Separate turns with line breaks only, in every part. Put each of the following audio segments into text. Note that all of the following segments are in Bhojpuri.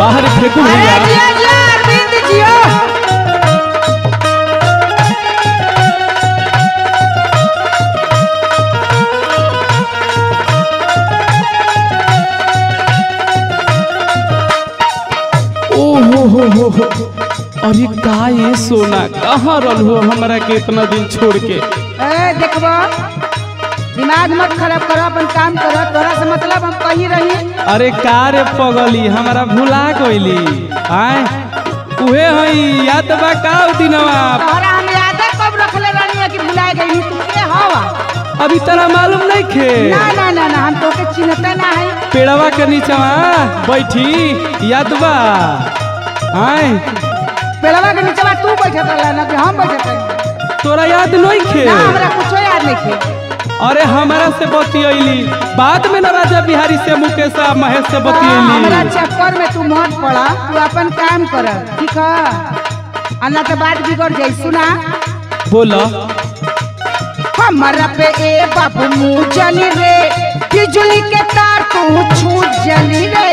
अरे फेंकू
अरे
भैया
जिया जिया अरविंद जियो
ओहो हो हो हो अरे का ये सोना कहाँ रल हो हमरा के इतना दिन छोड़ के
ए देखबो दिमाग मत खराब करो अपन काम करो तोरा से मतलब हम कहीं रही
अरे का रे पगली हमरा भुला गइली आय उहे हई याद बा का उ दिनवा
तोरा हम याद कब रखले रहनी है कि भुला गई तू के हवा
अभी तरा मालूम नहीं खे
ना ना ना ना हम तोके चिन्हते ना है
पेड़वा के नीचवा बैठी याद बा आय
पेड़वा के नीचे तू बैठत रहला ना कि हम बैठत रही
तोरा याद नहीं खे
ना हमरा कुछो याद नहीं थे
अरे हमरा से बतियली बाद में ना राजा बिहारी से मुकेश आ महेश से
हाँ, हमरा
बतियली
चक्कर में तू मत पड़ा तू अपन काम कर ठीक है अन्ना तो बात बिगड़ जाई सुना
बोला
हमारा पे ए बाबू मुँह जली रे बिजली के तार तू छू जली रे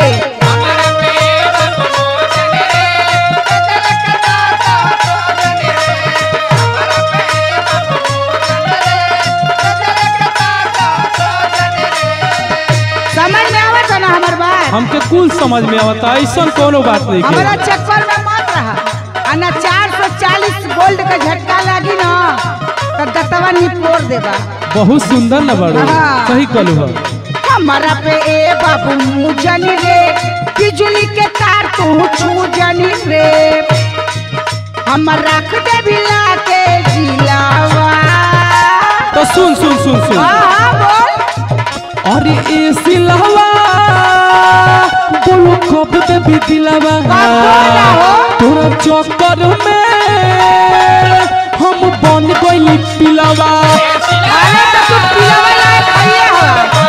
समझ में आवत है ना हमार बात
हमके कुल समझ में आवता ऐसा कोनो बात नहीं
हमारा
के
चक्कर में मत रहा अन्ना चार सौ चालीस गोल्ड का झटका लगी ना तो दतवा निपोर देगा
बहुत सुंदर न बड़ो
हाँ।
सही कहलू हो
हमारा पे ए बाबू मुँह जनी रे बिजली के तार तू छू जनी रे हम रख दे भिला के जिलावा
तो सुन सुन सुन सुन
हाँ हाँ बोल
अरे ए सिलहवा बोलो कब दे भी दिलवा
बोला हो?
तोरा चक्कर में हम बन गइली पिलवा
अरे तो तू पिलवा लायक हइये हो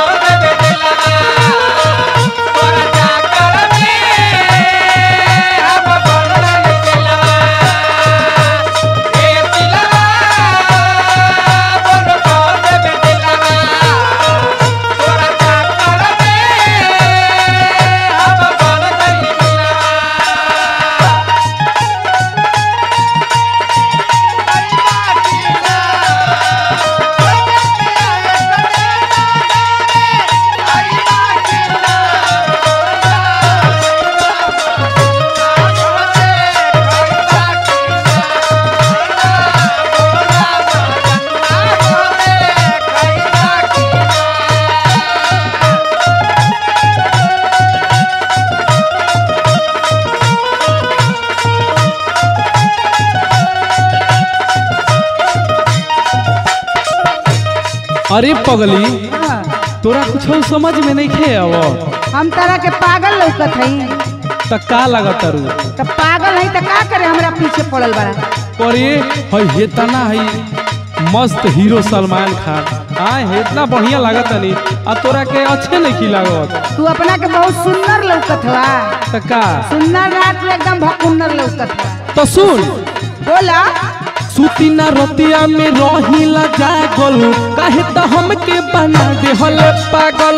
अरे पगली
हाँ,
तोरा कुछ समझ में नहीं खे अब
हम तरह के पागल लौकत हई
त का लागत रू
तो पागल हई तो का करे हमरा पीछे पड़ल बड़ा
पर ये हई हेतना हई मस्त हीरो सलमान खान हाँ इतना बढ़िया लागत नहीं आ तोरा के अच्छे नहीं की लागत
तू अपना के बहुत सुंदर लौकत हवा
त का
सुंदर रात में एकदम भकुंदर लौकत हवा
तो सुन
बोला
सुती ना रतिया में रहिला जागल काहे त हमके बना दे हले पागल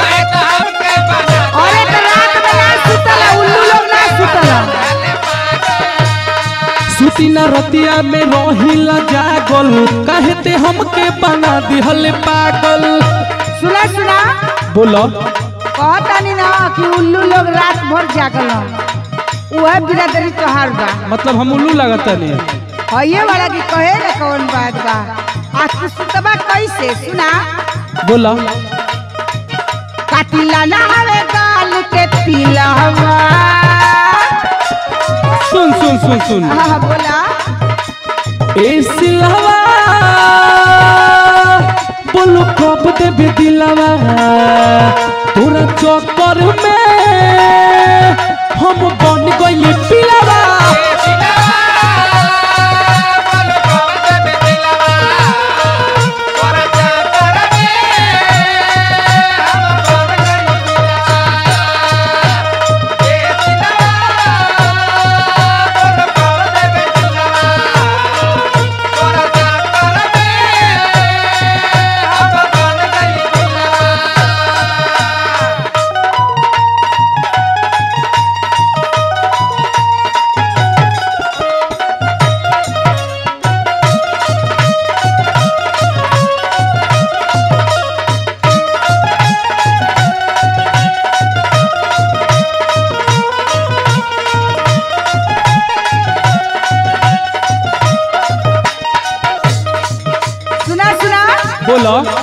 अरे तो रात में ना सुतला उल्लू लोग ना सुतला
सुती ना रतिया में रहिला जागल काहे ते हमके बना दे हले पागल
सुना सुना
बोलो
कहतानी ना कि उल्लू लोग रात भर जागल वह बिरादरी तोहार बा
मतलब हम उल्लू लागत नहीं
हइये वाला की कहे ना कौन बात बा आज तू सुतबा कैसे सुना
बोला
कातिला ना हवे गाल के पिलवा
सुन सुन सुन सुन
हाँ हाँ, बोला
ए सिलवा बोलो कब देबे दिलवा तोरा चक्कर में हम बन गइली पिलवा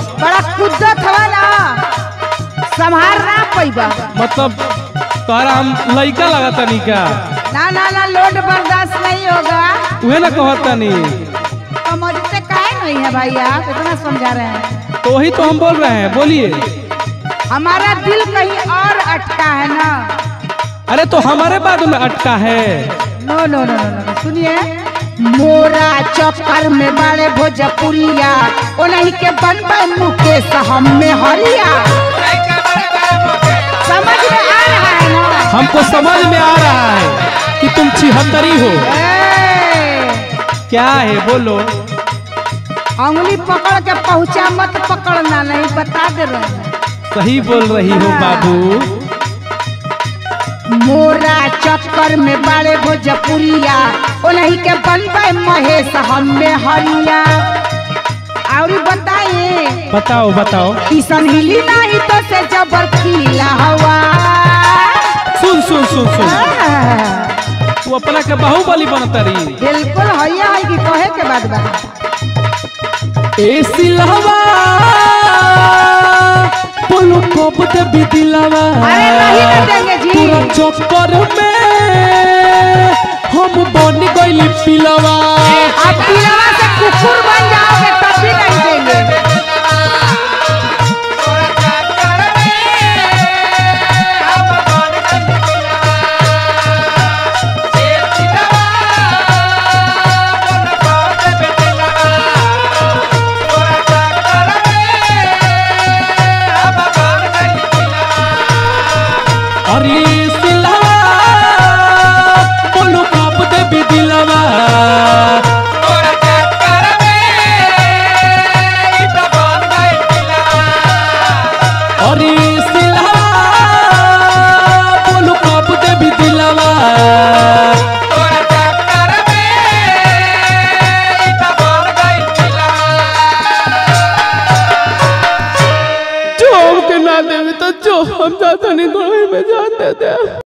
बड़ा कुद्दत हवा ना संभार ना पैबा
मतलब तोहरा हम लइका लागतानी का
ना ना ना लोड बर्दाश्त नहीं होगा
उहे ना कहतानी
समझते काहे नहीं है भाई आप इतना समझा रहे हैं
तो वही तो हम बोल रहे हैं बोलिए
हमारा दिल कहीं और अटका है ना
अरे तो हमारे बाद में अटका है
नो नो नो नो नो सुनिए मोरा चक्कर में बड़े भोजपुरिया ओ नहीं के बनबे मुकेश हम में हरिया समझ में आ रहा है ना
हमको समझ में आ रहा है कि तुम छिहत्तरी हो
ए,
क्या है बोलो
अंगुली पकड़ के पहुंचा मत पकड़ना नहीं बता दे रहे हैं
सही बोल रही हो बाबू
मोरा चक्कर में बड़े भोजपुरिया ओ नहीं के बनबे महेश हम में हरिया और बताइए
बताओ बताओ
किसन हिली नहीं तो से जबर खिला हवा
सुन सुन सुन सुन
आ,
तू अपना के बाहुबली बनतरी
बिल्कुल हैया है कि कहे के बाद बा
ए सिलहवा बोलो कब दे बिदिलवा
अरे नहीं ना देंगे जी।
पूरा चक्कर में हम बन गइली पिलवा
अब पिलवा से कुकुर बन जाओगे तब भी नहीं देंगे
अरे सिलहवा बोलो कब दे बिदिलवा अरे सिलहवा बोलो कब दे बिदिलवा जो हमके ना देवे तो जो हम जाता नहीं तो में जाते थे